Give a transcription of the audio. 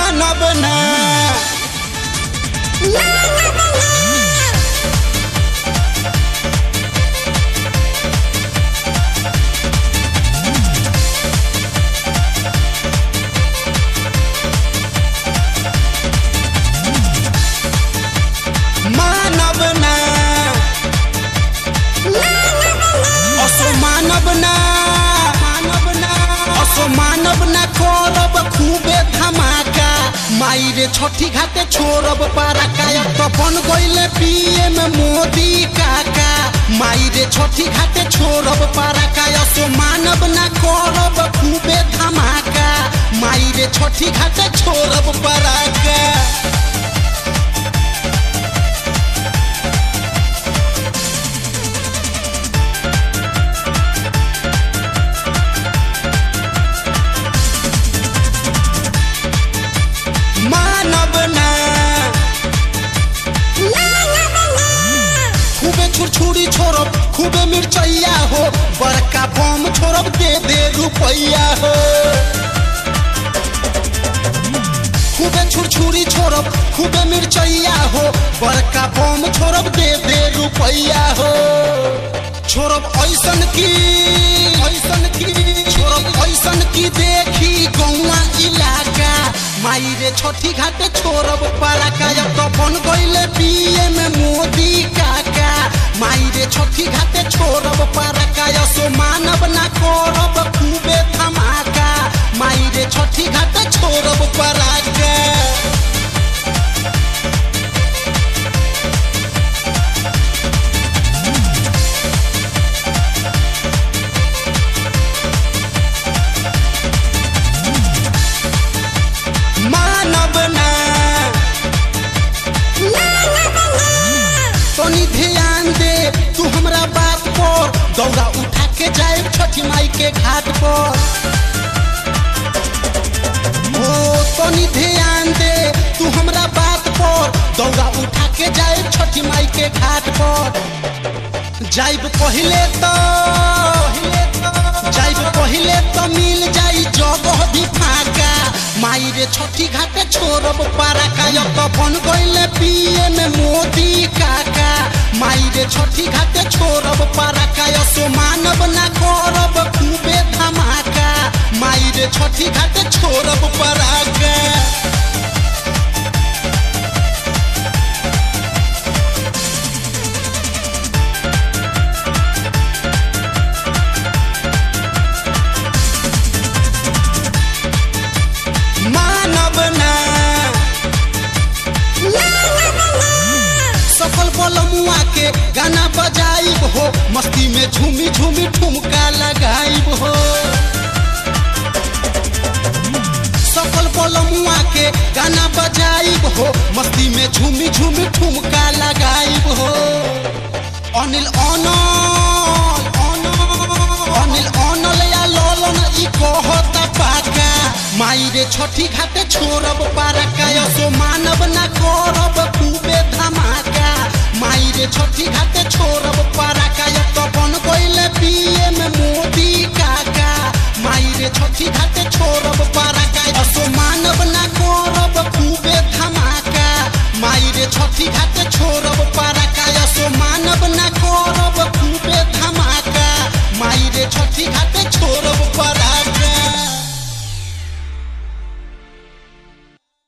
मानब ना मानब ना असो मानब ना मानब ना असो मानब ना करब खूबे धमाका माई रे छठी घाटे छोड़ब पारा कायब तो बन गईले पीएम मोदी काका माई रे छठी घाटे छोड़ब पारा कायब सो मानब ना करब खूबे धमाका माई रे छठी घाटे छोड़ब पारा का मानब ना खूबे छुरछुरी छोड़ब खूबे मिर्चैया हो बड़का बम छोड़ब दे दे रुपैया हो खूबे छुरछुरी छोड़ब खूबे मिर्चैया हो बड़का बम छोड़ब दे दे रुपैया हो छोड़ब ऐसन की ऐसन की छोड़ब ऐसन की देखी गौवा इलाका माई रे छठी घाटे छोड़ब पारा कायब तो बन गईले पीएम मोदी काका माई रे छठी घाटे छोड़ब पारा कायब सो मानब ना करब खूबे धमाका माई रे छठी घाटे छोड़ब पारा का मानब ना तनी ध्यान दे तू हमरा बात पर दौड़ा उठा के जाए छठी माई के घाट पर ओ तनी ध्यान दे तू हमरा बात पर दौड़ा उठा के जाए छठी माई के घाट पर जाइब पहिले तो जाइब पहिले तो मिल जाई जगह भी फाका माई रे छठी घाटे छोड़ब पारा कायब तो बन गईले पीएम मोदी काका माई रे छठी घाटे छोड़ब पारा कायब सो मानब ना करब खूबे धमाका माई रे छठी घाटे छोड़ब पारा का मानब ना सफल बलमुआ के गाना बजाइब हो मस्ती में झूमी झूमी ठुमका लगाइब हो सफल बलमुआ के गाना बजाइब हो मस्ती में झूमी झूमी ठुमका लगाइब हो अनिल अनल अनिल अनल या ललन ई कहता पाका माई रे छठी घाटे छोड़ब पारा काया सो मानब ना करब खूबे धमाका माई रे छठी घाटे छोड़ब पारा काया तो बन गईले पीएम मोदी काका माई रे छठी घाटे छोड़ब पारा